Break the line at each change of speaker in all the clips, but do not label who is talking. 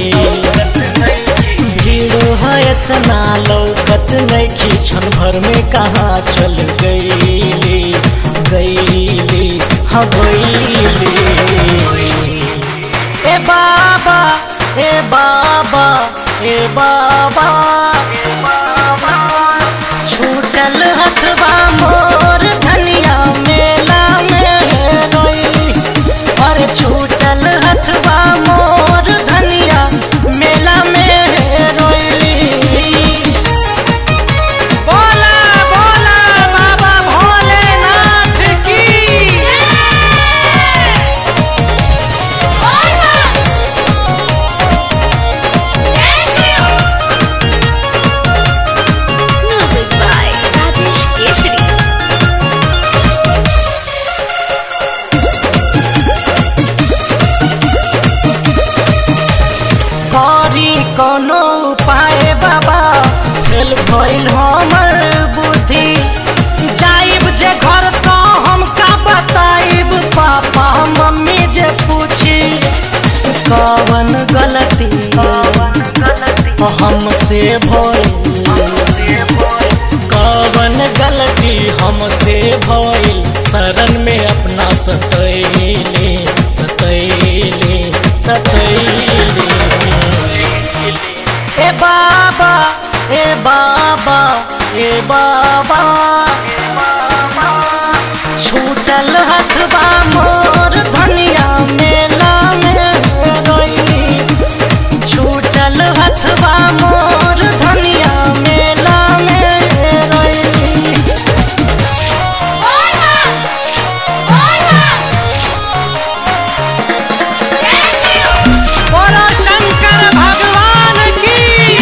भीड़ है इतना लौकत नइखी क्षण भर में कहाँ चल गईली गईली हाँ गईली ए बाबा ए बाबा ए बाबा छूटल हथवा मोर धनिया मेला में रोई और छूटल हथवा मोर धनिया मेला में रोई बोला बोला बाबा भोलेनाथ की
Music by Rajesh Keshri.
करी कोनो उपाय बाबा फेल भइल हमर बुद्धि जाइब जे घर तो हम का बताइब पापा मम्मी जे पूछी कवन गलती हमसे भइल कवन गलती हमसे भइल शरण में अपना सतैले सतैले सतैले ए बाबा ए बाबा ए बाबा छूटल हथबा मोर धनिया मेला में रोई छूटल हथबा मोर धनिया मेला में रोई बोलो शंकर भगवान की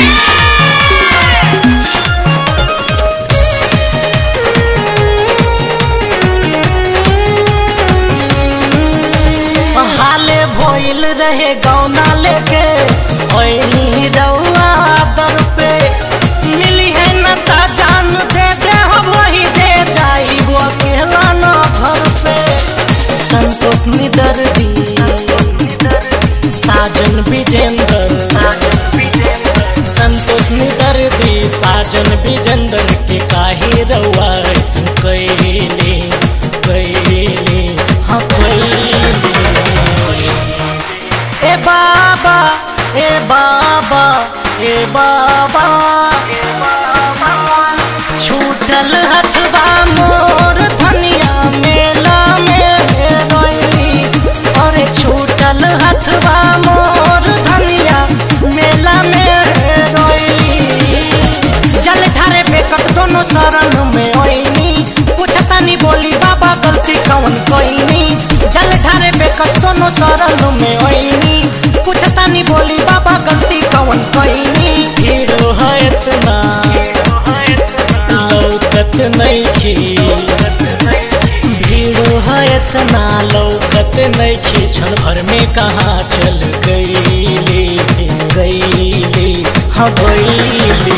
हाले भइल रहे गौना लेके ओइनी रउआ दर पे मिली है न ता जान दे दे हो वही जे जाई वो अकेला न घर पे संतोष निदर दी साजन विजेंदर संतोष निदर दी साजन विजेंदर के काहे रउआ ऐसन कैले कैले हाँ कैले ए बाबा ए बाबा ए बाबा छूटल हथवा मोर धनिया मेला में रोई और छूटल हथवा मोर धनिया मेला में रोई जल ढारे बेकत दोनों शरण में ओइनी पूछतानी बोली बाबा गलती कौन कोइनी जल ढारे बेकत दोनों शरण में ओइनी पूछतानी बोली बाबा गलती कौन कोइनी हीरो है इतना लौकत नइखी भीड़ है इतना लौकत नइखी क्षण भर में कहाँ चल गईली गईली हाँ गईली